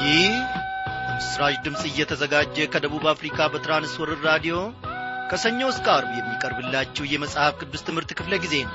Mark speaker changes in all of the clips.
Speaker 1: ይህ ምስራች ድምፅ እየተዘጋጀ ከደቡብ አፍሪካ በትራንስወርር ራዲዮ ከሰኞ እስከ አርብ የሚቀርብላችሁ የመጽሐፍ ቅዱስ ትምህርት ክፍለ ጊዜ ነው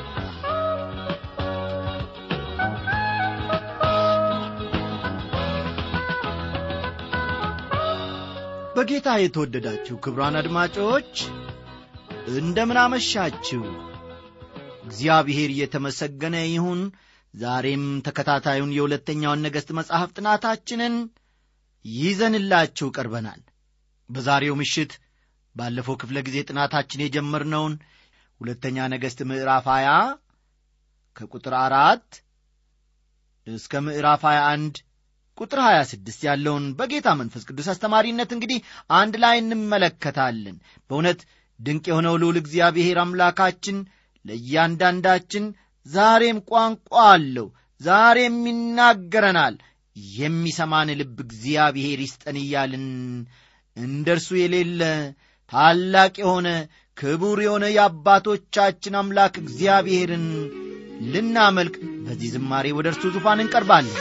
Speaker 1: በጌታ የተወደዳችሁ ክብራን አድማጮች እንደምን አመሻችሁ እግዚአብሔር እየተመሰገነ ይሁን ዛሬም ተከታታዩን የሁለተኛውን ነገሥት መጽሐፍ ጥናታችንን ይዘንላችሁ ቀርበናል በዛሬው ምሽት ባለፈው ክፍለ ጊዜ ጥናታችን የጀመርነውን ሁለተኛ ነገሥት ምዕራፍ 20 ከቁጥር አራት እስከ ምዕራፍ 21 ቁጥር 26 ያለውን በጌታ መንፈስ ቅዱስ አስተማሪነት እንግዲህ አንድ ላይ እንመለከታለን በእውነት ድንቅ የሆነው ልዑል እግዚአብሔር አምላካችን ለእያንዳንዳችን ዛሬም ቋንቋ አለው ዛሬም ይናገረናል የሚሰማን ልብ እግዚአብሔር ይስጠን እያልን እንደ እርሱ የሌለ ታላቅ የሆነ ክቡር የሆነ የአባቶቻችን አምላክ እግዚአብሔርን ልናመልክ በዚህ ዝማሬ ወደ እርሱ ዙፋን እንቀርባለን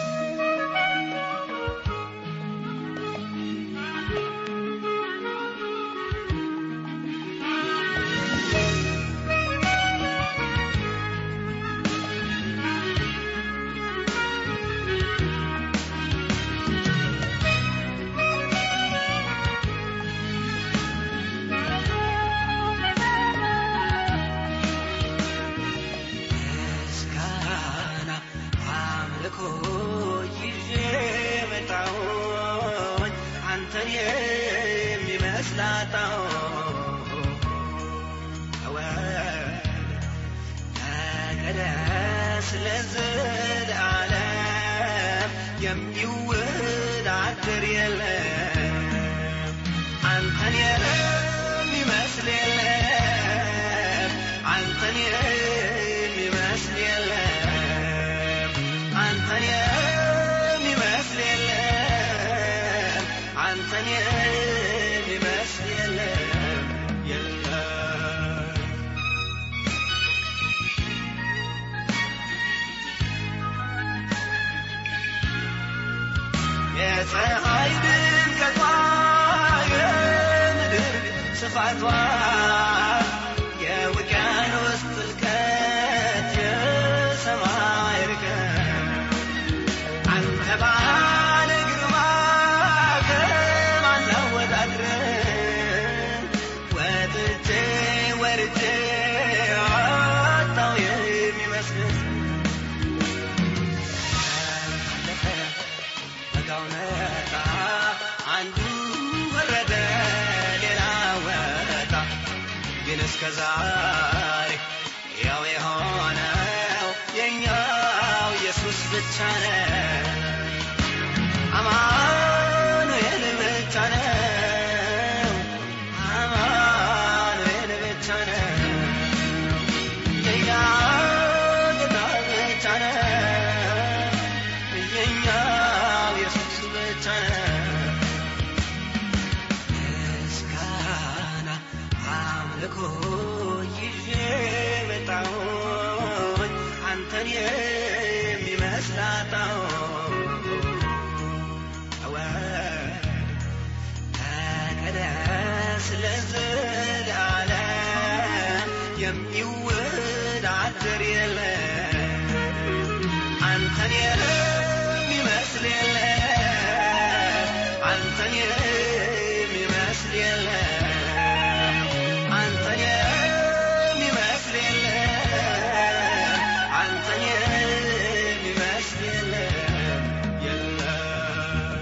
Speaker 2: የሚወዳደር የለም አንተን የሚመስል የለም አንተን የሚመስል የለም አንተን የሚመስል የለም አንተን የሚመስል የለም የለም የፀሐይ ድምቀቷ የምድር ስፋቷ የውቅያኖስ ጥልቀት የሰማይ ርቀት አንተ ባለ ግርማ ከማን ላወዳድርህ ወጥቼ ወርጄ አጣው የሚመስልህ አለፈ በጋው መጣ አንዱ ወረደ ሌላ ወጣ ግን እስከ ዛሬ ያው የሆነው የኛው ኢየሱስ ብቻ ነው አማኑኤል ብቻ ነው አማኑኤል ብቻ ነው የኛ ጌታ ብቻ ነው የኛው ኢየሱስ ብቻ ነው ምስጋና አምልኮ ይዤ መጣሁኝ አንተን የሚመስል አጣሁኝ ተወድ ተቀደስ ለዘላለም የሚወዳደር የለም አንተን የሚመስል የለም አንተን የሚመስል የለም አንተን የሚመስል የለም አንተን የሚመስል የለም የለም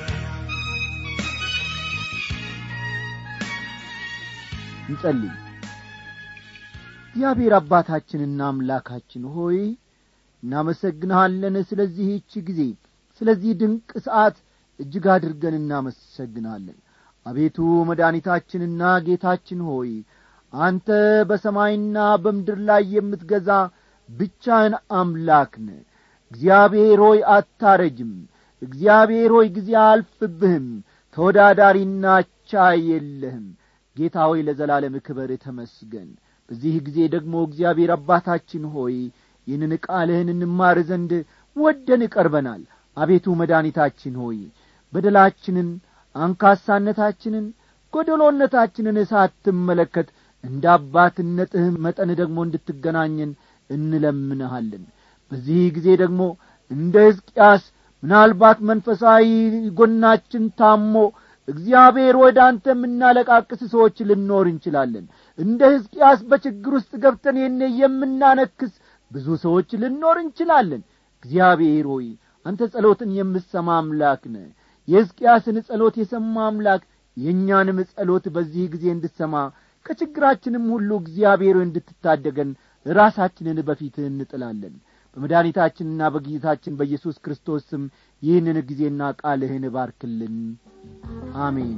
Speaker 3: እንጸልይ እግዚአብሔር አባታችንና አምላካችን ሆይ እናመሰግንሃለን ስለዚህች ጊዜ ስለዚህ ድንቅ ሰዓት እጅግ አድርገን እናመሰግንሃለን አቤቱ መድኃኒታችንና ጌታችን ሆይ አንተ በሰማይና በምድር ላይ የምትገዛ ብቻህን አምላክ ነ እግዚአብሔር ሆይ አታረጅም እግዚአብሔር ሆይ ጊዜ አልፍብህም ተወዳዳሪና ቻ የለህም ጌታ ሆይ ለዘላለም ክበር ተመስገን በዚህ ጊዜ ደግሞ እግዚአብሔር አባታችን ሆይ ይህንን ቃልህን እንማር ዘንድ ወደን ቀርበናል አቤቱ መድኃኒታችን ሆይ በደላችንን አንካሳነታችንን ጐደሎነታችንን ሳትመለከት እንደ አባትነትህ መጠን ደግሞ እንድትገናኘን እንለምንሃለን በዚህ ጊዜ ደግሞ እንደ ሕዝቅያስ ምናልባት መንፈሳዊ ጐናችን ታሞ እግዚአብሔር ወደ አንተ የምናለቃቅስ ሰዎች ልኖር እንችላለን እንደ ሕዝቅያስ በችግር ውስጥ ገብተን ይህን የምናነክስ ብዙ ሰዎች ልኖር እንችላለን እግዚአብሔር ሆይ አንተ ጸሎትን የምሰማ አምላክ ነ የሕዝቅያስን ጸሎት የሰማ አምላክ የእኛንም ጸሎት በዚህ ጊዜ እንድሰማ ከችግራችንም ሁሉ እግዚአብሔር እንድትታደገን ራሳችንን በፊትህ እንጥላለን በመድኃኒታችንና በጌታችን በኢየሱስ ክርስቶስ ስም ይህንን ጊዜና ቃልህን ባርክልን አሜን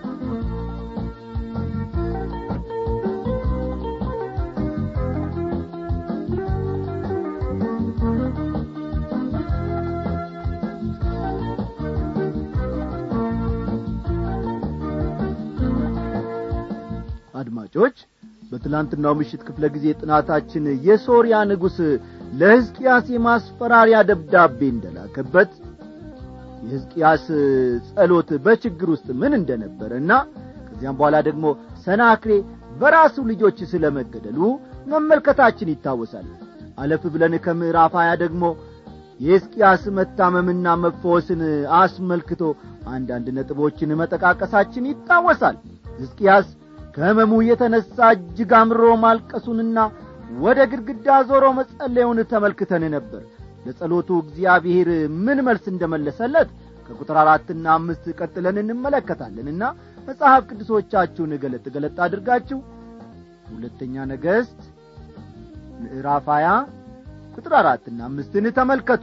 Speaker 3: አድማጮች በትላንትናው ምሽት ክፍለ ጊዜ ጥናታችን የሶርያ ንጉሥ ለሕዝቅያስ የማስፈራሪያ ደብዳቤ እንደላከበት የሕዝቅያስ ጸሎት በችግር ውስጥ ምን እንደነበረና ከዚያም በኋላ ደግሞ ሰናክሬ በራሱ ልጆች ስለ መገደሉ መመልከታችን ይታወሳል አለፍ ብለን ከምዕራፍ ሀያ ደግሞ የሕዝቅያስ መታመምና መፈወስን አስመልክቶ አንዳንድ ነጥቦችን መጠቃቀሳችን ይታወሳል ሕዝቅያስ ከሕመሙ የተነሣ እጅግ አምሮ ማልቀሱንና ወደ ግድግዳ ዞሮ መጸለዩን ተመልክተን ነበር ለጸሎቱ እግዚአብሔር ምን መልስ እንደመለሰለት ከቁጥር አራትና አምስት ቀጥለን እንመለከታለንና መጽሐፍ ቅዱሶቻችሁን ገለጥ ገለጥ አድርጋችሁ ሁለተኛ ነገሥት ምዕራፍ ሀያ ቁጥር አራትና አምስትን ተመልከቱ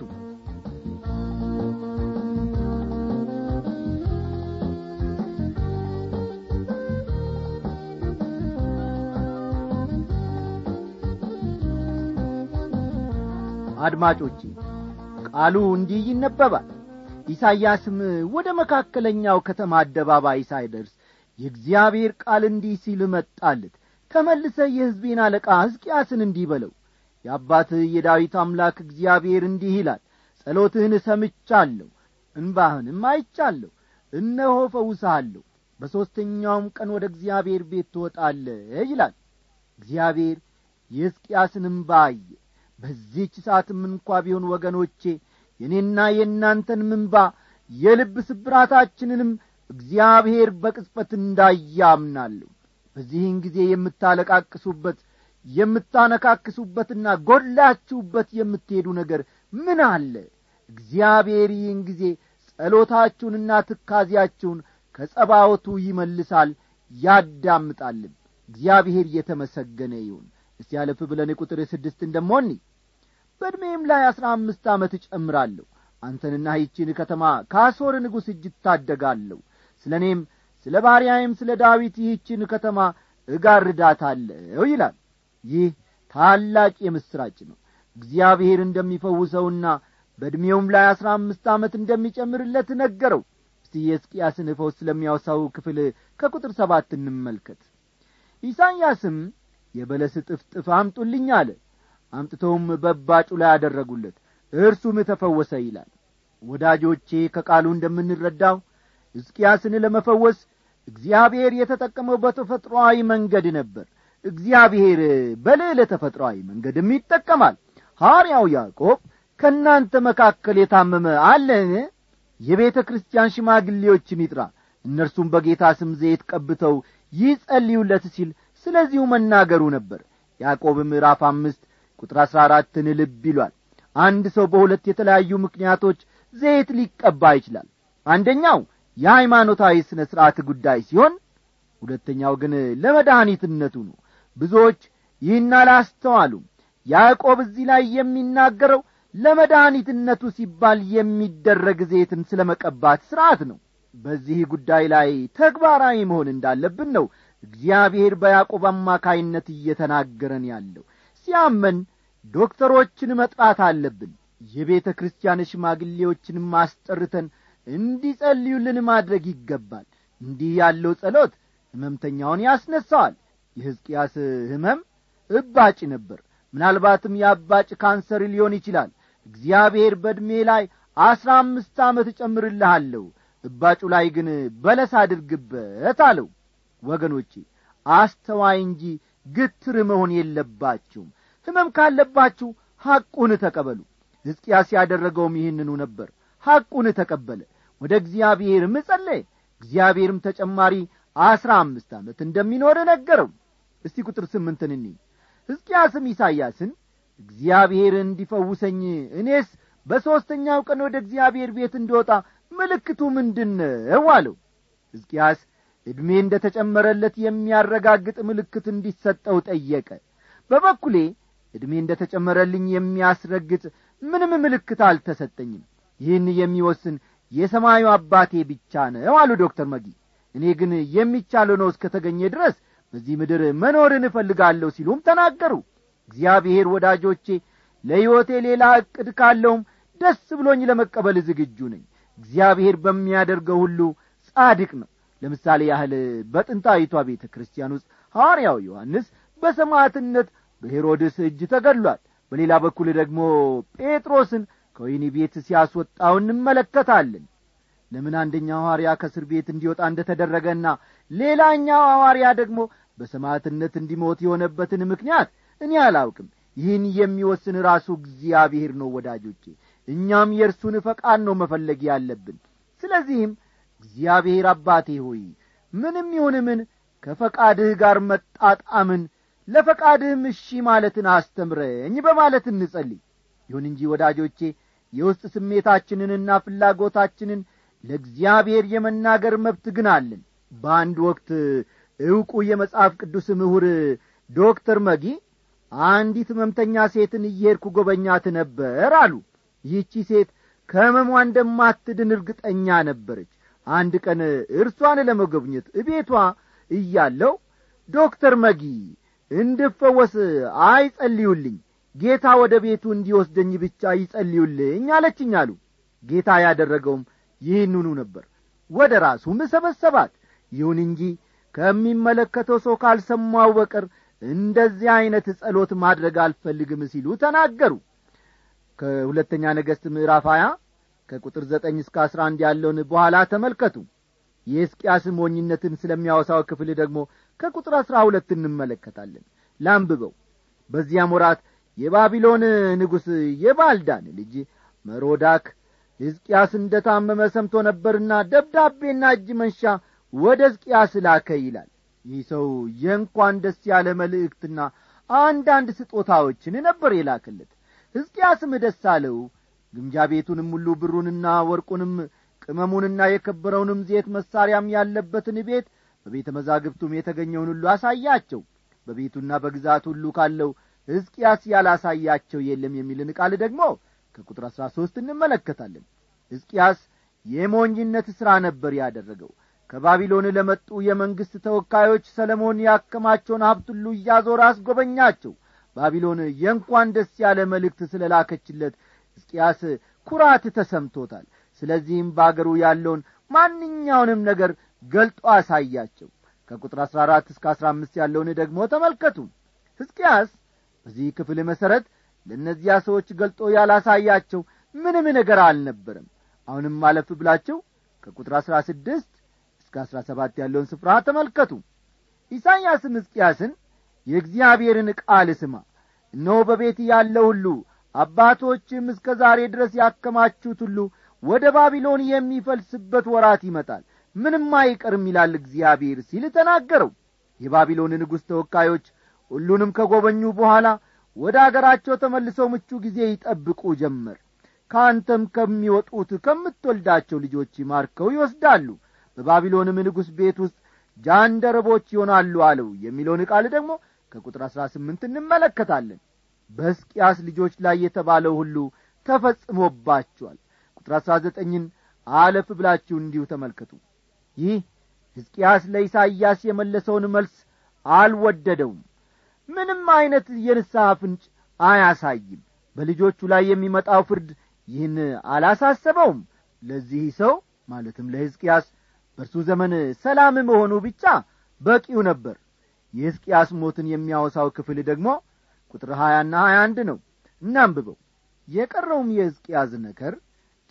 Speaker 3: አድማጮቼ ቃሉ እንዲህ ይነበባል ኢሳይያስም ወደ መካከለኛው ከተማ አደባባይ ሳይደርስ የእግዚአብሔር ቃል እንዲህ ሲል መጣለት ተመልሰ የሕዝቤን አለቃ ሕዝቅያስን እንዲህ በለው የአባትህ የዳዊት አምላክ እግዚአብሔር እንዲህ ይላል ጸሎትህን ሰምቻለሁ እንባህንም አይቻለሁ እነሆ ፈውስሃለሁ በሦስተኛውም ቀን ወደ እግዚአብሔር ቤት ትወጣለህ ይላል እግዚአብሔር የሕዝቅያስን እምባ አየ በዚህች ሰዓትም እንኳ ቢሆን ወገኖቼ የእኔና የእናንተን ምንባ የልብ ስብራታችንንም እግዚአብሔር በቅጽበት እንዳያምናለሁ በዚህን ጊዜ የምታለቃቅሱበት የምታነካክሱበትና ጐላችሁበት የምትሄዱ ነገር ምን አለ እግዚአብሔር ይህን ጊዜ ጸሎታችሁንና ትካዚያችሁን ከጸባወቱ ይመልሳል ያዳምጣልን እግዚአብሔር እየተመሰገነ ይሁን እስቲ ያለፍ ብለን ቁጥር ስድስት እንደሞኒ በዕድሜም ላይ አሥራ አምስት ዓመት እጨምራለሁ አንተንና ይቺን ከተማ ከአሦር ንጉሥ እጅ እታደጋለሁ ስለ እኔም ስለ ባሪያዬም ስለ ዳዊት ይህችን ከተማ እጋርዳታለሁ ይላል ይህ ታላቅ የምሥራች ነው እግዚአብሔር እንደሚፈውሰውና በዕድሜውም ላይ አሥራ አምስት ዓመት እንደሚጨምርለት ነገረው እስቲ የሕዝቅያስን ፈውስ ስለሚያወሳው ክፍል ከቁጥር ሰባት እንመልከት ኢሳይያስም የበለስ ጥፍጥፍ አምጡልኝ አለ አምጥተውም በባጩ ላይ አደረጉለት እርሱም ተፈወሰ ይላል ወዳጆቼ ከቃሉ እንደምንረዳው ሕዝቅያስን ለመፈወስ እግዚአብሔር የተጠቀመው በተፈጥሮአዊ መንገድ ነበር እግዚአብሔር በልዕለ ተፈጥሮአዊ መንገድም ይጠቀማል ሐዋርያው ያዕቆብ ከእናንተ መካከል የታመመ አለን የቤተ ክርስቲያን ሽማግሌዎችን ይጥራ እነርሱም በጌታ ስም ዘይት ቀብተው ይጸልዩለት ሲል ስለዚሁ መናገሩ ነበር ያዕቆብ ምዕራፍ አምስት ቁጥር አሥራ አራትን ልብ ይሏል አንድ ሰው በሁለት የተለያዩ ምክንያቶች ዘይት ሊቀባ ይችላል አንደኛው የሃይማኖታዊ ሥነ ሥርዓት ጉዳይ ሲሆን ሁለተኛው ግን ለመድኃኒትነቱ ነው ብዙዎች ይህን አላስተዋሉም ያዕቆብ እዚህ ላይ የሚናገረው ለመድኃኒትነቱ ሲባል የሚደረግ ዘይትን ስለ መቀባት ሥርዓት ነው በዚህ ጉዳይ ላይ ተግባራዊ መሆን እንዳለብን ነው እግዚአብሔር በያዕቆብ አማካይነት እየተናገረን ያለው ሲያመን ዶክተሮችን መጥራት አለብን የቤተ ክርስቲያን ሽማግሌዎችን ማስጠርተን እንዲጸልዩልን ማድረግ ይገባል እንዲህ ያለው ጸሎት ሕመምተኛውን ያስነሣዋል የሕዝቅያስ ሕመም እባጭ ነበር ምናልባትም የአባጭ ካንሰር ሊሆን ይችላል እግዚአብሔር በዕድሜ ላይ አስራ አምስት ዓመት እጨምርልሃለሁ እባጩ ላይ ግን በለስ አድርግበት አለው ወገኖቼ አስተዋይ እንጂ ግትር መሆን የለባችሁም ሕመም ካለባችሁ ሐቁን ተቀበሉ ሕዝቅያስ ያደረገውም ይህንኑ ነበር ሐቁን ተቀበለ ወደ እግዚአብሔርም ጸለየ እግዚአብሔርም ተጨማሪ አስራ አምስት ዓመት እንደሚኖር ነገረው እስቲ ቁጥር ስምንትን እኒ ሕዝቅያስም ኢሳይያስን እግዚአብሔር እንዲፈውሰኝ እኔስ በሦስተኛው ቀን ወደ እግዚአብሔር ቤት እንድወጣ ምልክቱ ምንድን ነው አለው ሕዝቅያስ ዕድሜ እንደ ተጨመረለት የሚያረጋግጥ ምልክት እንዲሰጠው ጠየቀ በበኩሌ ዕድሜ እንደ ተጨመረልኝ የሚያስረግጥ ምንም ምልክት አልተሰጠኝም ይህን የሚወስን የሰማዩ አባቴ ብቻ ነው አሉ ዶክተር መጊ እኔ ግን የሚቻለው ነው እስከ ተገኘ ድረስ በዚህ ምድር መኖርን እፈልጋለሁ ሲሉም ተናገሩ እግዚአብሔር ወዳጆቼ ለሕይወቴ ሌላ ዕቅድ ካለውም ደስ ብሎኝ ለመቀበል ዝግጁ ነኝ እግዚአብሔር በሚያደርገው ሁሉ ጻድቅ ነው ለምሳሌ ያህል በጥንታዊቷ ቤተ ክርስቲያን ውስጥ ሐዋርያው ዮሐንስ በሰማዕትነት በሄሮድስ እጅ ተገድሏል በሌላ በኩል ደግሞ ጴጥሮስን ከወይኒ ቤት ሲያስወጣው እንመለከታለን ለምን አንደኛው ሐዋርያ ከእስር ቤት እንዲወጣ እንደ ተደረገና ሌላኛው ሐዋርያ ደግሞ በሰማዕትነት እንዲሞት የሆነበትን ምክንያት እኔ አላውቅም ይህን የሚወስን ራሱ እግዚአብሔር ነው ወዳጆቼ እኛም የእርሱን ፈቃድ ነው መፈለግ ያለብን ስለዚህም እግዚአብሔር አባቴ ሆይ ምንም ይሁን ምን ከፈቃድህ ጋር መጣጣምን ለፈቃድህም እሺ ማለትን አስተምረኝ በማለት እንጸልይ ይሁን እንጂ ወዳጆቼ የውስጥ ስሜታችንንና ፍላጎታችንን ለእግዚአብሔር የመናገር መብት ግን አለን በአንድ ወቅት ዕውቁ የመጽሐፍ ቅዱስ ምሁር ዶክተር መጊ አንዲት ሕመምተኛ ሴትን እየሄድኩ ጐበኛት ነበር አሉ ይህቺ ሴት ከሕመሟ እንደማትድን እርግጠኛ ነበረች አንድ ቀን እርሷን ለመጎብኘት እቤቷ እያለው ዶክተር መጊ እንድፈወስ አይጸልዩልኝ ጌታ ወደ ቤቱ እንዲወስደኝ ብቻ ይጸልዩልኝ አለችኝ አሉ ጌታ ያደረገውም ይህንኑ ነበር ወደ ራሱም ሰበሰባት ይሁን እንጂ ከሚመለከተው ሰው ካልሰማው በቀር እንደዚህ ዐይነት ጸሎት ማድረግ አልፈልግም ሲሉ ተናገሩ ከሁለተኛ ነገሥት ምዕራፍ ሀያ ከቁጥር ዘጠኝ እስከ አስራ አንድ ያለውን በኋላ ተመልከቱ የሕዝቅያስ ሞኝነትን ስለሚያወሳው ክፍል ደግሞ ከቁጥር አሥራ ሁለት እንመለከታለን ላንብበው በዚያም ወራት የባቢሎን ንጉሥ የባልዳን ልጅ መሮዳክ ሕዝቅያስ እንደ ታመመ ሰምቶ ነበርና ደብዳቤና እጅ መንሻ ወደ ሕዝቅያስ ላከ ይላል ይህ ሰው የእንኳን ደስ ያለ መልእክትና አንዳንድ ስጦታዎችን ነበር የላክለት ሕዝቅያስም ደስ አለው ግምጃ ቤቱንም ሁሉ ብሩንና ወርቁንም ቅመሙንና የከበረውንም ዜት መሣሪያም ያለበትን ቤት በቤተ መዛግብቱም የተገኘውን ሁሉ አሳያቸው በቤቱና በግዛት ሁሉ ካለው ሕዝቅያስ ያላሳያቸው የለም የሚልን ቃል ደግሞ ከቁጥር አሥራ ሦስት እንመለከታለን ሕዝቅያስ የሞኝነት ሥራ ነበር ያደረገው ከባቢሎን ለመጡ የመንግሥት ተወካዮች ሰለሞን ያከማቸውን ሀብት ሁሉ እያዞረ አስጐበኛቸው ባቢሎን የእንኳን ደስ ያለ መልእክት ስለ ላከችለት ሕዝቅያስ ኩራት ተሰምቶታል ስለዚህም በአገሩ ያለውን ማንኛውንም ነገር ገልጦ አሳያቸው ከቁጥር አሥራ አራት እስከ አሥራ አምስት ያለውን ደግሞ ተመልከቱ ሕዝቅያስ በዚህ ክፍል መሠረት ለእነዚያ ሰዎች ገልጦ ያላሳያቸው ምንም ነገር አልነበረም አሁንም አለፍ ብላችሁ ከቁጥር አሥራ ስድስት እስከ አሥራ ሰባት ያለውን ስፍራ ተመልከቱ ኢሳይያስም ሕዝቅያስን የእግዚአብሔርን ቃል ስማ እነሆ በቤት ያለ ሁሉ አባቶችም እስከ ዛሬ ድረስ ያከማቹት ሁሉ ወደ ባቢሎን የሚፈልስበት ወራት ይመጣል ምንም አይቀርም ይላል እግዚአብሔር ሲል ተናገረው የባቢሎን ንጉሥ ተወካዮች ሁሉንም ከጐበኙ በኋላ ወደ አገራቸው ተመልሰው ምቹ ጊዜ ይጠብቁ ጀመር ከአንተም ከሚወጡት ከምትወልዳቸው ልጆች ማርከው ይወስዳሉ በባቢሎንም ንጉሥ ቤት ውስጥ ጃንደረቦች ይሆናሉ አለው የሚለውን ቃል ደግሞ ከቁጥር አሥራ ስምንት እንመለከታለን በሕዝቅያስ ልጆች ላይ የተባለው ሁሉ ተፈጽሞባቸዋል ቁጥር አሥራ ዘጠኝን አለፍ ብላችሁ እንዲሁ ተመልከቱ ይህ ሕዝቅያስ ለኢሳይያስ የመለሰውን መልስ አልወደደውም ምንም ዐይነት የንስሐ ፍንጭ አያሳይም በልጆቹ ላይ የሚመጣው ፍርድ ይህን አላሳሰበውም ለዚህ ሰው ማለትም ለሕዝቅያስ በእርሱ ዘመን ሰላም መሆኑ ብቻ በቂው ነበር የሕዝቅያስ ሞትን የሚያወሳው ክፍል ደግሞ ቁጥር ሀያና ሀያ አንድ ነው እናንብበው የቀረውም የሕዝቅያስ ነገር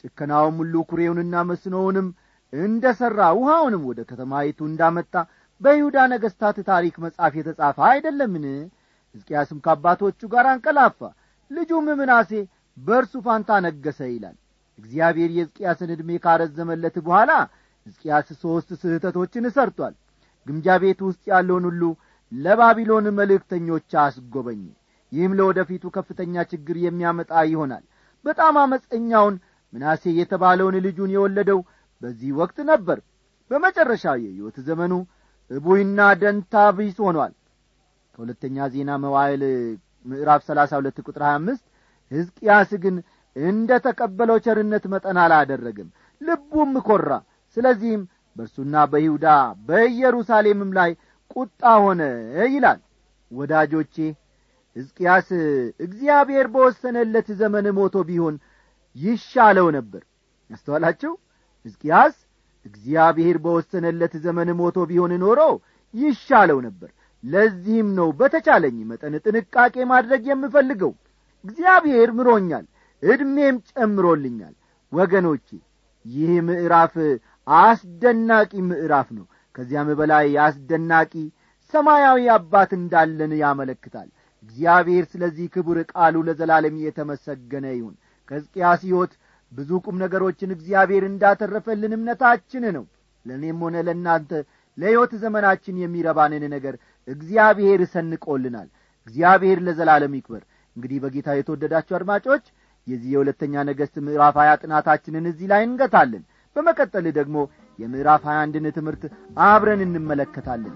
Speaker 3: ጭከናውም ሁሉ ኩሬውንና መስኖውንም እንደ ሠራ ውሃውንም ወደ ከተማይቱ እንዳመጣ በይሁዳ ነገሥታት ታሪክ መጽሐፍ የተጻፈ አይደለምን ሕዝቅያስም ከአባቶቹ ጋር አንቀላፋ ልጁም ምናሴ በእርሱ ፋንታ ነገሰ ይላል እግዚአብሔር የሕዝቅያስን ዕድሜ ካረዘመለት በኋላ ሕዝቅያስ ሦስት ስህተቶችን ሰርቷል ግምጃ ቤት ውስጥ ያለውን ሁሉ ለባቢሎን መልእክተኞች አስጐበኘ ይህም ለወደፊቱ ከፍተኛ ችግር የሚያመጣ ይሆናል በጣም አመፀኛውን ምናሴ የተባለውን ልጁን የወለደው በዚህ ወቅት ነበር በመጨረሻ የሕይወት ዘመኑ እቡይና ደንታ ቢስ ሆኗል ከሁለተኛ ዜና መዋይል ምዕራፍ ሰላሳ ሁለት ቁጥር ሀያ አምስት ሕዝቅያስ ግን እንደ ተቀበለው ቸርነት መጠን አላደረግም ልቡም ኰራ ስለዚህም በእርሱና በይሁዳ በኢየሩሳሌምም ላይ ቁጣ ሆነ ይላል ወዳጆቼ ሕዝቅያስ እግዚአብሔር በወሰነለት ዘመን ሞቶ ቢሆን ይሻለው ነበር ያስተዋላችሁ ሕዝቅያስ እግዚአብሔር በወሰነለት ዘመን ሞቶ ቢሆን ኖሮ ይሻለው ነበር ለዚህም ነው በተቻለኝ መጠን ጥንቃቄ ማድረግ የምፈልገው እግዚአብሔር ምሮኛል ዕድሜም ጨምሮልኛል ወገኖቼ ይህ ምዕራፍ አስደናቂ ምዕራፍ ነው ከዚያም በላይ አስደናቂ ሰማያዊ አባት እንዳለን ያመለክታል እግዚአብሔር ስለዚህ ክቡር ቃሉ ለዘላለም የተመሰገነ ይሁን ከሕዝቅያስ ሕይወት ብዙ ቁም ነገሮችን እግዚአብሔር እንዳተረፈልን እምነታችን ነው ለእኔም ሆነ ለእናንተ ለሕይወት ዘመናችን የሚረባንን ነገር እግዚአብሔር ሰንቆልናል እግዚአብሔር ለዘላለም ይክበር እንግዲህ በጌታ የተወደዳችሁ አድማጮች የዚህ የሁለተኛ ነገሥት ምዕራፍ ሀያ ጥናታችንን እዚህ ላይ እንገታለን በመቀጠል ደግሞ የምዕራፍ ሀያ አንድን ትምህርት አብረን እንመለከታለን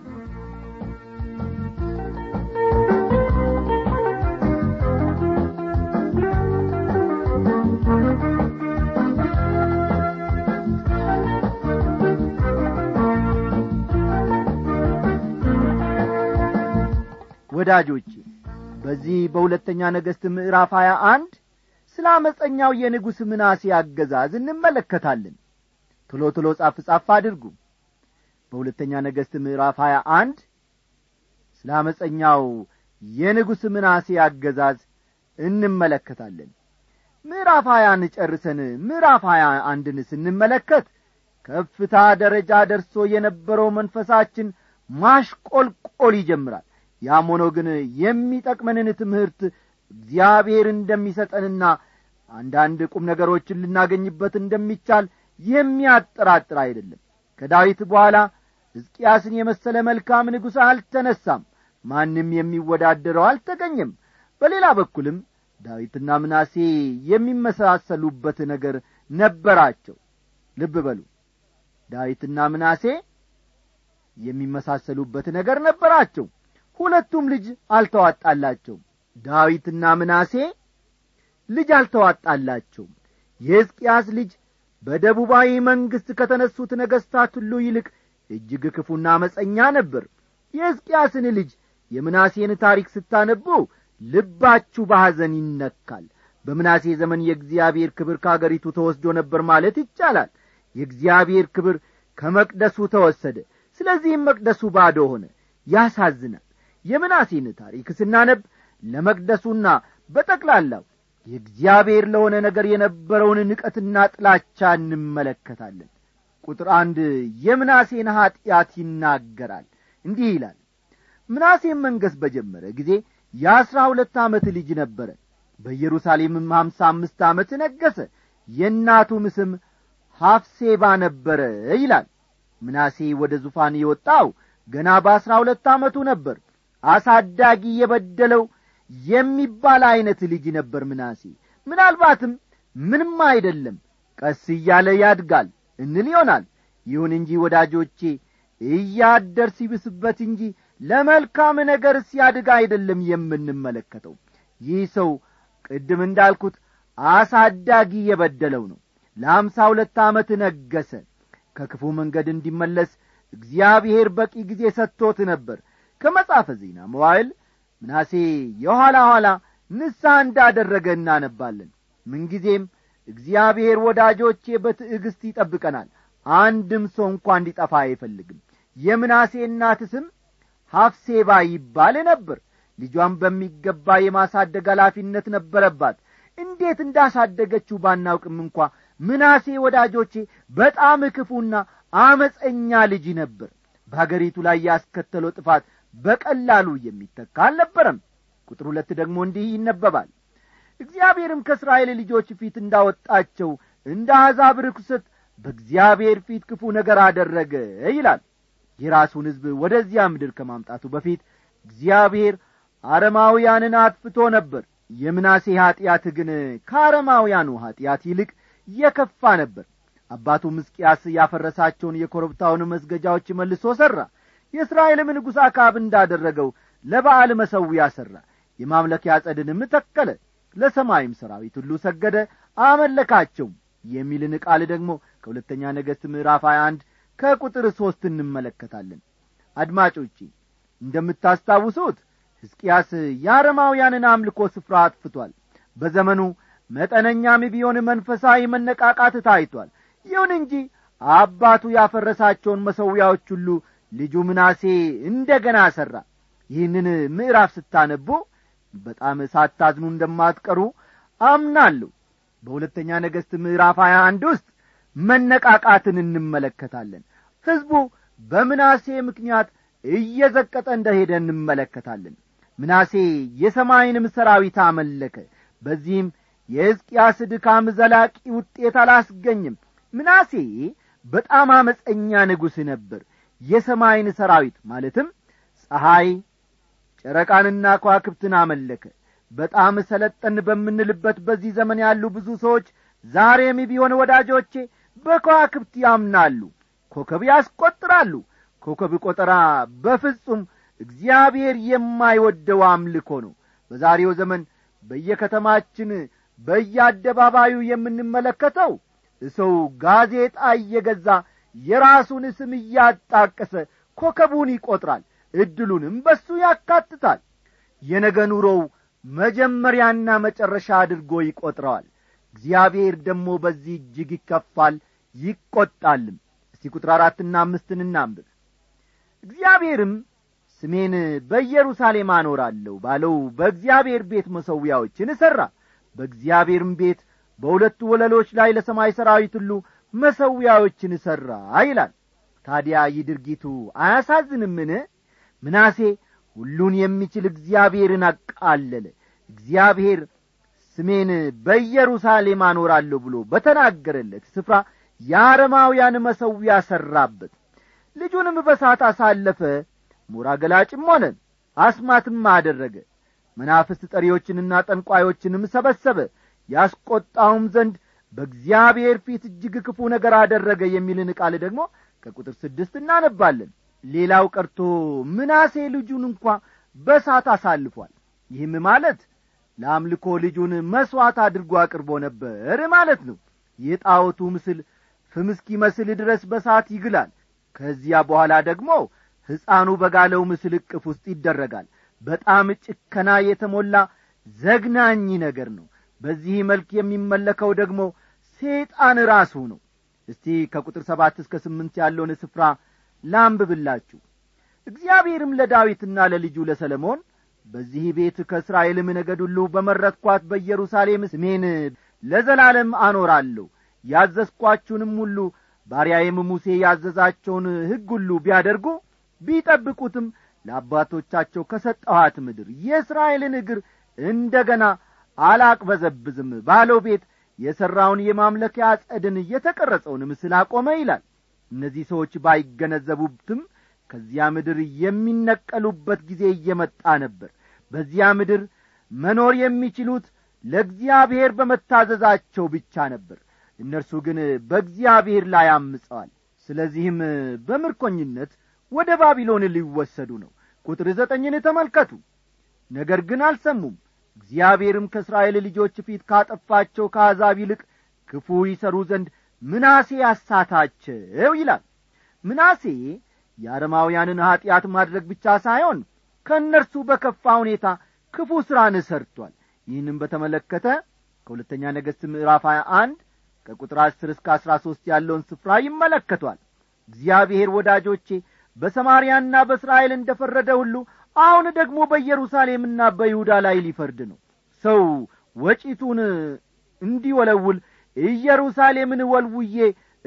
Speaker 3: ወዳጆቼ በዚህ በሁለተኛ ነገሥት ምዕራፍ ሀያ አንድ ስለ አመፀኛው የንጉሥ ምናሴ አገዛዝ እንመለከታለን ቶሎ ቶሎ ጻፍ ጻፍ አድርጉ በሁለተኛ ነገሥት ምዕራፍ ሀያ አንድ ስለ አመፀኛው የንጉሥ ምናሴ አገዛዝ እንመለከታለን ምዕራፍ ሀያን ጨርሰን ምዕራፍ ሀያ አንድን ስንመለከት ከፍታ ደረጃ ደርሶ የነበረው መንፈሳችን ማሽቆልቆል ይጀምራል ያም ሆኖ ግን የሚጠቅመንን ትምህርት እግዚአብሔር እንደሚሰጠንና አንዳንድ ቁም ነገሮችን ልናገኝበት እንደሚቻል የሚያጠራጥር አይደለም ከዳዊት በኋላ ሕዝቅያስን የመሰለ መልካም ንጉሥ አልተነሳም ማንም የሚወዳደረው አልተገኘም በሌላ በኩልም ዳዊትና ምናሴ የሚመሳሰሉበት ነገር ነበራቸው ልብ በሉ ዳዊትና ምናሴ የሚመሳሰሉበት ነገር ነበራቸው ሁለቱም ልጅ አልተዋጣላቸውም ዳዊትና ምናሴ ልጅ አልተዋጣላቸውም የሕዝቅያስ ልጅ በደቡባዊ መንግሥት ከተነሱት ነገሥታት ሁሉ ይልቅ እጅግ ክፉና አመፀኛ ነበር የሕዝቅያስን ልጅ የምናሴን ታሪክ ስታነቡ ልባችሁ በሐዘን ይነካል በምናሴ ዘመን የእግዚአብሔር ክብር ከአገሪቱ ተወስዶ ነበር ማለት ይቻላል የእግዚአብሔር ክብር ከመቅደሱ ተወሰደ ስለዚህም መቅደሱ ባዶ ሆነ ያሳዝናል የምናሴን ታሪክ ስናነብ ለመቅደሱና በጠቅላላው የእግዚአብሔር ለሆነ ነገር የነበረውን ንቀትና ጥላቻ እንመለከታለን ቁጥር አንድ የምናሴን ኀጢአት ይናገራል እንዲህ ይላል ምናሴም መንገሥ በጀመረ ጊዜ የአሥራ ሁለት ዓመት ልጅ ነበረ በኢየሩሳሌምም ሀምሳ አምስት ዓመት ነገሠ የእናቱም ስም ሐፍሴባ ነበረ ይላል ምናሴ ወደ ዙፋን የወጣው ገና በአሥራ ሁለት ዓመቱ ነበር አሳዳጊ የበደለው የሚባል ዐይነት ልጅ ነበር ምናሴ ምናልባትም ምንም አይደለም ቀስ እያለ ያድጋል እንል ይሆናል ይሁን እንጂ ወዳጆቼ እያደር ሲብስበት እንጂ ለመልካም ነገር ሲያድግ አይደለም የምንመለከተው ይህ ሰው ቅድም እንዳልኩት አሳዳጊ የበደለው ነው ለአምሳ ሁለት ዓመት ነገሰ ከክፉ መንገድ እንዲመለስ እግዚአብሔር በቂ ጊዜ ሰጥቶት ነበር ከመጻፈ ዜና መዋይል ምናሴ የኋላ ኋላ ንስሐ እንዳደረገ እናነባለን ምንጊዜም እግዚአብሔር ወዳጆቼ በትዕግሥት ይጠብቀናል አንድም ሰው እንኳ እንዲጠፋ አይፈልግም የምናሴ እናት ስም ሐፍሴባ ይባል ነበር ልጇን በሚገባ የማሳደግ ኃላፊነት ነበረባት እንዴት እንዳሳደገችው ባናውቅም እንኳ ምናሴ ወዳጆቼ በጣም ክፉና አመፀኛ ልጅ ነበር በአገሪቱ ላይ ያስከተለው ጥፋት በቀላሉ የሚተካ አልነበረም ቁጥር ሁለት ደግሞ እንዲህ ይነበባል እግዚአብሔርም ከእስራኤል ልጆች ፊት እንዳወጣቸው እንደ አሕዛብ ርኩሰት በእግዚአብሔር ፊት ክፉ ነገር አደረገ ይላል የራሱን ሕዝብ ወደዚያ ምድር ከማምጣቱ በፊት እግዚአብሔር አረማውያንን አጥፍቶ ነበር የምናሴ ኀጢአት ግን ከአረማውያኑ ኀጢአት ይልቅ የከፋ ነበር አባቱ ምስቅያስ ያፈረሳቸውን የኮረብታውን መስገጃዎች መልሶ ሠራ የእስራኤልም ንጉሥ አካብ እንዳደረገው ለበዓል መሰዊያ ሠራ የማምለኪያ ጸድንም ተከለ ለሰማይም ሰራዊት ሁሉ ሰገደ አመለካቸውም የሚልን ቃል ደግሞ ከሁለተኛ ነገሥት ምዕራፍ 21 ከቁጥር ሦስት እንመለከታለን አድማጮቼ እንደምታስታውሱት ሕዝቅያስ የአረማውያንን አምልኮ ስፍራ አጥፍቷል በዘመኑ መጠነኛም ቢሆን መንፈሳዊ መነቃቃት ታይቷል ይሁን እንጂ አባቱ ያፈረሳቸውን መሠዊያዎች ሁሉ ልጁ ምናሴ እንደ ገና ሠራ ይህንን ምዕራፍ ስታነቡ በጣም ሳታዝኑ እንደማትቀሩ አምናለሁ በሁለተኛ ነገሥት ምዕራፍ ሀያ አንድ ውስጥ መነቃቃትን እንመለከታለን ሕዝቡ በምናሴ ምክንያት እየዘቀጠ እንደሄደ እንመለከታለን ምናሴ የሰማይንም ሰራዊት አመለከ በዚህም የሕዝቅያስ ድካም ዘላቂ ውጤት አላስገኝም ምናሴ በጣም አመፀኛ ንጉሥ ነበር የሰማይን ሰራዊት ማለትም ፀሐይ ጨረቃንና ከዋክብትን አመለከ በጣም ሰለጠን በምንልበት በዚህ ዘመን ያሉ ብዙ ሰዎች ዛሬም ቢሆን ወዳጆቼ በከዋክብት ያምናሉ ኮከብ ያስቈጥራሉ ኮከብ ቈጠራ በፍጹም እግዚአብሔር የማይወደው አምልኮ ነው በዛሬው ዘመን በየከተማችን በየአደባባዩ የምንመለከተው ሰው ጋዜጣ እየገዛ የራሱን ስም እያጣቀሰ ኮከቡን ይቈጥራል ዕድሉንም በሱ ያካትታል የነገ ኑሮው መጀመሪያና መጨረሻ አድርጎ ይቈጥረዋል እግዚአብሔር ደግሞ በዚህ እጅግ ይከፋል ይቈጣልም እስቲ ቁጥር አራትና አምስትን እናንብብ እግዚአብሔርም ስሜን በኢየሩሳሌም አኖራለሁ ባለው በእግዚአብሔር ቤት መሠዊያዎችን እሠራ በእግዚአብሔርም ቤት በሁለቱ ወለሎች ላይ ለሰማይ ሠራዊት ሁሉ መሠዊያዎችን እሠራ ይላል ታዲያ ይህ ድርጊቱ አያሳዝንምን ምናሴ ሁሉን የሚችል እግዚአብሔርን አቃለለ እግዚአብሔር ስሜን በኢየሩሳሌም አኖራለሁ ብሎ በተናገረለት ስፍራ የአረማውያን መሠዊያ ሠራበት ልጁንም በሳት አሳለፈ ሞራ ገላጭም ሆነ አስማትም አደረገ መናፍስት ጠሪዎችንና ጠንቋዮችንም ሰበሰበ ያስቈጣውም ዘንድ በእግዚአብሔር ፊት እጅግ ክፉ ነገር አደረገ የሚልን ቃል ደግሞ ከቁጥር ስድስት እናነባለን ሌላው ቀርቶ ምናሴ ልጁን እንኳ በሳት አሳልፏል ይህም ማለት ለአምልኮ ልጁን መሥዋዕት አድርጎ አቅርቦ ነበር ማለት ነው የጣዖቱ ምስል ፍም እስኪመስል ድረስ በሳት ይግላል ከዚያ በኋላ ደግሞ ሕፃኑ በጋለው ምስል እቅፍ ውስጥ ይደረጋል በጣም ጭከና የተሞላ ዘግናኝ ነገር ነው በዚህ መልክ የሚመለከው ደግሞ ሰይጣን ራሱ ነው እስቲ ከቁጥር ሰባት እስከ ስምንት ያለውን ስፍራ ላንብብላችሁ እግዚአብሔርም ለዳዊትና ለልጁ ለሰለሞን በዚህ ቤት ከእስራኤልም ነገድ ሁሉ በመረጥኳት በኢየሩሳሌም ስሜን ለዘላለም አኖራለሁ ያዘዝኳችሁንም ሁሉ ባሪያዬም ሙሴ ያዘዛቸውን ሕግ ሁሉ ቢያደርጉ ቢጠብቁትም ለአባቶቻቸው ከሰጠኋት ምድር የእስራኤልን እግር እንደ ገና አላቅበዘብዝም ባለው ቤት የሠራውን የማምለኪያ ጸድን የተቀረጸውን ምስል አቆመ ይላል እነዚህ ሰዎች ባይገነዘቡትም ከዚያ ምድር የሚነቀሉበት ጊዜ እየመጣ ነበር በዚያ ምድር መኖር የሚችሉት ለእግዚአብሔር በመታዘዛቸው ብቻ ነበር እነርሱ ግን በእግዚአብሔር ላይ አምፀዋል ስለዚህም በምርኮኝነት ወደ ባቢሎን ሊወሰዱ ነው ቁጥር ዘጠኝን ተመልከቱ ነገር ግን አልሰሙም እግዚአብሔርም ከእስራኤል ልጆች ፊት ካጠፋቸው ከአሕዛብ ይልቅ ክፉ ይሰሩ ዘንድ ምናሴ አሳታቸው ይላል ምናሴ የአረማውያንን ኀጢአት ማድረግ ብቻ ሳይሆን ከእነርሱ በከፋ ሁኔታ ክፉ ሥራን ሰርቷል ይህንም በተመለከተ ከሁለተኛ ነገሥት ምዕራፍ 21 ከቁጥር አስር እስከ አሥራ ሦስት ያለውን ስፍራ ይመለከቷል እግዚአብሔር ወዳጆቼ በሰማርያና በእስራኤል እንደ ፈረደ ሁሉ አሁን ደግሞ በኢየሩሳሌምና በይሁዳ ላይ ሊፈርድ ነው ሰው ወጪቱን እንዲወለውል ኢየሩሳሌምን ወልውዬ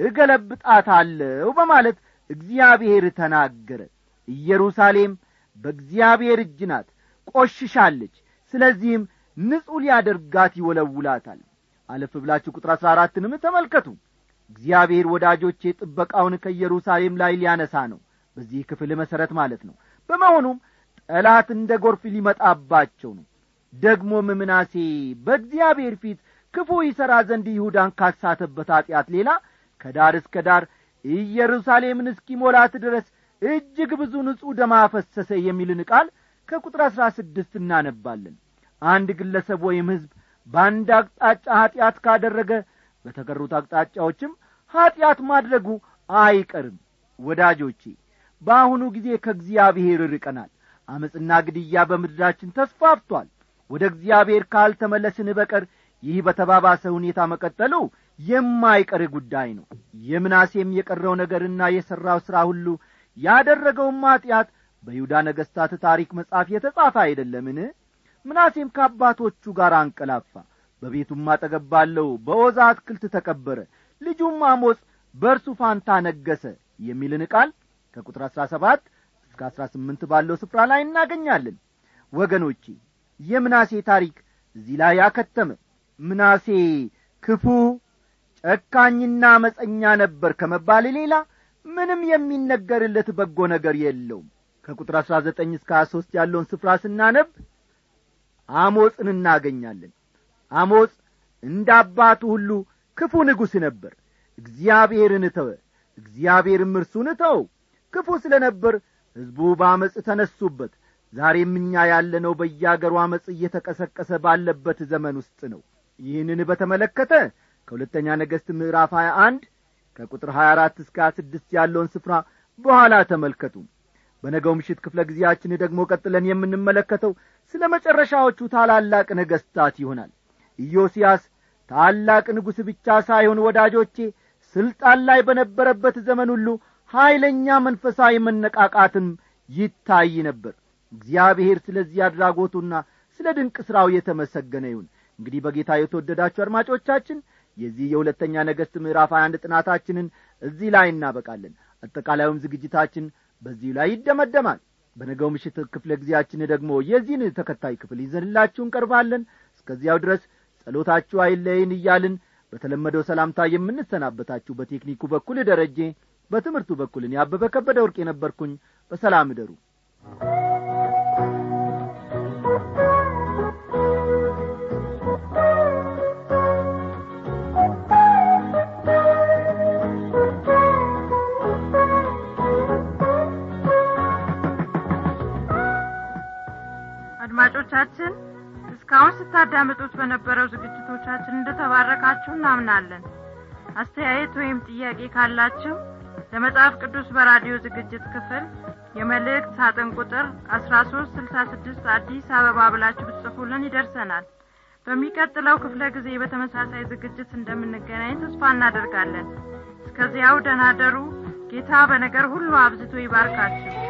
Speaker 3: እገለብጣታለሁ በማለት እግዚአብሔር ተናገረ ኢየሩሳሌም በእግዚአብሔር እጅ ናት ቆሽሻለች ስለዚህም ንጹሕ ሊያደርጋት ይወለውላታል አለፍ ብላችሁ ቁጥር አሥራ አራትንም ተመልከቱ እግዚአብሔር ወዳጆቼ ጥበቃውን ከኢየሩሳሌም ላይ ሊያነሳ ነው በዚህ ክፍል መሠረት ማለት ነው በመሆኑም ጠላት እንደ ጎርፍ ሊመጣባቸው ነው ደግሞም ምናሴ በእግዚአብሔር ፊት ክፉ ይሠራ ዘንድ ይሁዳን ካሳተበት ኀጢአት ሌላ ከዳር እስከ ዳር ኢየሩሳሌምን እስኪሞላት ድረስ እጅግ ብዙ ንጹሕ ደም አፈሰሰ የሚልን ቃል ከቁጥር አሥራ ስድስት እናነባለን አንድ ግለሰብ ወይም ሕዝብ በአንድ አቅጣጫ ኀጢአት ካደረገ በተቀሩት አቅጣጫዎችም ኀጢአት ማድረጉ አይቀርም ወዳጆቼ በአሁኑ ጊዜ ከእግዚአብሔር ርቀናል አመፅና ግድያ በምድራችን ተስፋፍቷል ወደ እግዚአብሔር ካልተመለስን በቀር ይህ በተባባሰ ሁኔታ መቀጠሉ የማይቀር ጉዳይ ነው የምናሴም የቀረው ነገርና የሠራው ሥራ ሁሉ ያደረገውም ኀጢአት በይሁዳ ነገሥታት ታሪክ መጽሐፍ የተጻፈ አይደለምን ምናሴም ከአባቶቹ ጋር አንቀላፋ በቤቱም አጠገብ ባለው በዖዛ አትክልት ተቀበረ ልጁም አሞጽ በእርሱ ፋንታ ነገሰ የሚልን ቃል ከቁጥር አሥራ ሰባት እስከ አሥራ ስምንት ባለው ስፍራ ላይ እናገኛለን ወገኖቼ የምናሴ ታሪክ እዚህ ላይ ያከተመ ምናሴ ክፉ ጨካኝና አመፀኛ ነበር ከመባል ሌላ ምንም የሚነገርለት በጎ ነገር የለውም ከቁጥር አሥራ ዘጠኝ እስከ ሀያ ሦስት ያለውን ስፍራ ስናነብ አሞፅን እናገኛለን አሞፅ እንደ አባቱ ሁሉ ክፉ ንጉሥ ነበር እግዚአብሔርን ተወ እግዚአብሔርም እርሱን ተው ክፉ ስለ ነበር ሕዝቡ በአመፅ ተነሱበት ዛሬም እኛ ያለነው በያገሩ አመፅ እየተቀሰቀሰ ባለበት ዘመን ውስጥ ነው ይህንን በተመለከተ ከሁለተኛ ነገሥት ምዕራፍ ሀያ አንድ ከቁጥር ሀያ አራት እስከ ሀያ ስድስት ያለውን ስፍራ በኋላ ተመልከቱ በነገው ምሽት ክፍለ ጊዜያችን ደግሞ ቀጥለን የምንመለከተው ስለ መጨረሻዎቹ ታላላቅ ነገሥታት ይሆናል ኢዮስያስ ታላቅ ንጉሥ ብቻ ሳይሆን ወዳጆቼ ስልጣን ላይ በነበረበት ዘመን ሁሉ ኀይለኛ መንፈሳዊ መነቃቃትም ይታይ ነበር እግዚአብሔር ስለዚህ አድራጎቱና ስለ ድንቅ ሥራው የተመሰገነ ይሁን እንግዲህ በጌታ የተወደዳችሁ አድማጮቻችን የዚህ የሁለተኛ ነገሥት ምዕራፍ 21 ጥናታችንን እዚህ ላይ እናበቃለን አጠቃላዩም ዝግጅታችን በዚሁ ላይ ይደመደማል በነገው ምሽት ክፍለ ጊዜያችን ደግሞ የዚህን ተከታይ ክፍል ይዘንላችሁ እንቀርባለን እስከዚያው ድረስ ጸሎታችሁ አይለይን እያልን በተለመደው ሰላምታ የምንሰናበታችሁ በቴክኒኩ በኩል ደረጄ በትምህርቱ በኩልን ያበበ ከበደ ወርቅ የነበርኩኝ በሰላም እደሩ
Speaker 4: አድማጮቻችን እስካሁን ስታዳምጡት በነበረው ዝግጅቶቻችን እንደተባረካችሁ እናምናለን አስተያየት ወይም ጥያቄ ካላችሁ ለመጽሐፍ ቅዱስ በራዲዮ ዝግጅት ክፍል የመልእክት ሳጥን ቁጥር አስራ ሶስት ስልሳ ስድስት አዲስ አበባ ብላችሁ ብትጽፉልን ይደርሰናል በሚቀጥለው ክፍለ ጊዜ በተመሳሳይ ዝግጅት እንደምንገናኝ ተስፋ እናደርጋለን እስከዚያው ደናደሩ ጌታ በነገር ሁሉ አብዝቶ ይባርካችሁ